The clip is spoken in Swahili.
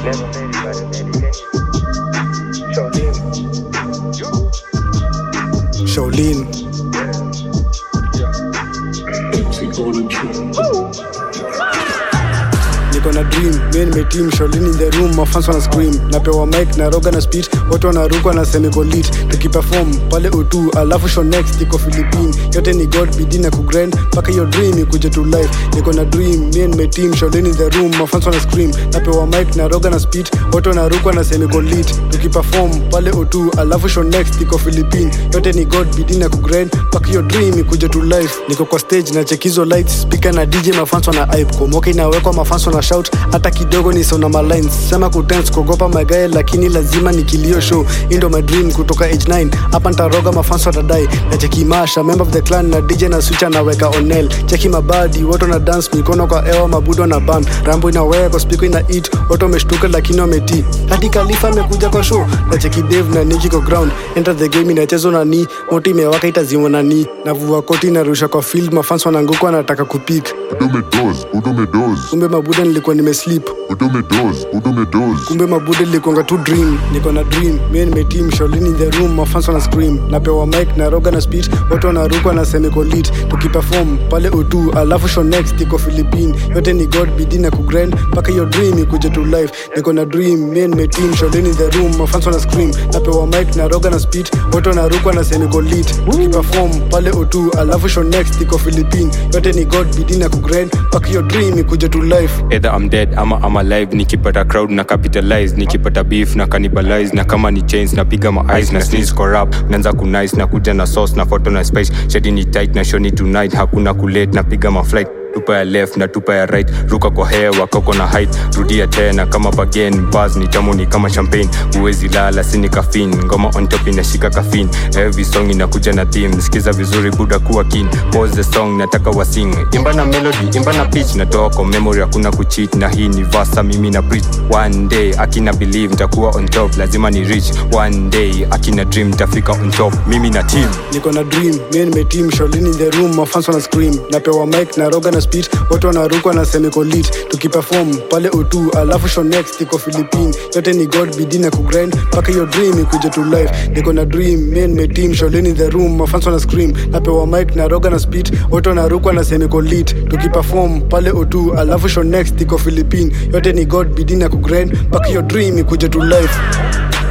Never made it by the medication. Shaolin. Shaolin. niko na dream mi nimetim Shaolin in the room mafans wana scream napewa mic na roga na speed wote wanarukwa na semicolit tukiperform pale o2 alafu show next iko philippine yote ni god bidii na kugrind mpaka hiyo dream ikuje to life niko na dream mi nimetim Shaolin in the room mafans wana scream napewa mic na roga na speed wote wanarukwa na semicolit tukiperform pale o2 alafu show next iko philippine yote ni god bidii na kugrind mpaka hiyo dream ikuje to life niko kwa stage na chekizo lights speaker na dj mafans wana hype komoke inawekwa mafans wana shout hata kidogo ni sona malines sema kudance kuogopa magae lakini lazima ni kilio show hii ndo my dream kutoka age 9 hapa ntaroga mafans watadai na cheki masha member of the clan na dj na switch anaweka onel cheki mabadi wote na dance mikono kwa ewa mabudo na ban rambo inaweka kwa spiko ina eat wote wameshtuka lakini wameti hadi kalifa amekuja kwa show na cheki dave na niki kwa ground enter the game inachezwa na ni moto imewaka itazimwa na ni navua koti narusha kwa field mafans wananguka wanataka kupik Udume doze, udume doze, kumbe mabuda nilikuwa nimeslip udume doze, udume doze. kumbe mabude likuanga tu dream niko na dream mi nimetim Shaolin in the room mafans wana scream napewa mic na roga na speed wote wanarukwa na semicolit tukiperform pale o2 alafu show next iko philippine yote ni god bidii na kugrind mpaka hiyo dream ikuje to life niko na dream mi nimetim Shaolin in the room mafans wana scream napewa mic na roga na speed wote wanarukwa na semicolit tukiperform pale o2 alafu show next iko philippine yote ni god bidii na kugrind mpaka hiyo dream ikuje to life either I'm dead ama I'm alive nikipata crowd na capitalize nikipata beef na cannibalize na kama ni chains napiga ma eyes na sneeze corrupt naanza kunice na kuja na sauce na photo na spice shady ni tight na shoni tonight hakuna kulate napiga ma flight tupa ya left na tupa ya right ruka kwa hewa koko na height rudia tena kama bagen bas ni tamu ni kama champagne huwezi lala sini kafin ngoma on top inashika kafin every song inakuja na theme sikiza vizuri buda kuwa kin pause the song nataka wasing imba na melody imba na pitch natoa kwa memory hakuna kucheat na hii ni vasa mimi na preach one day akina believe nitakuwa on top lazima ni reach one day akina dream nitafika on top mimi na team niko na dream mi nimetim Shaolin in the room mafans wana scream napewa mic na roga na speed wote wanarukwa na semicolit tukiperform pale o2 alafu show next iko philippine yote ni god bidii na kugrind mpaka hiyo dream ikuje to life niko na dream mi nimetim Shaolin in the room mafans wana scream napewa mic na roga na speed wote wanarukwa na semicolit tukiperform pale o2 alafu show next iko philippine yote ni god bidii na kugrind mpaka hiyo dream ikuje to life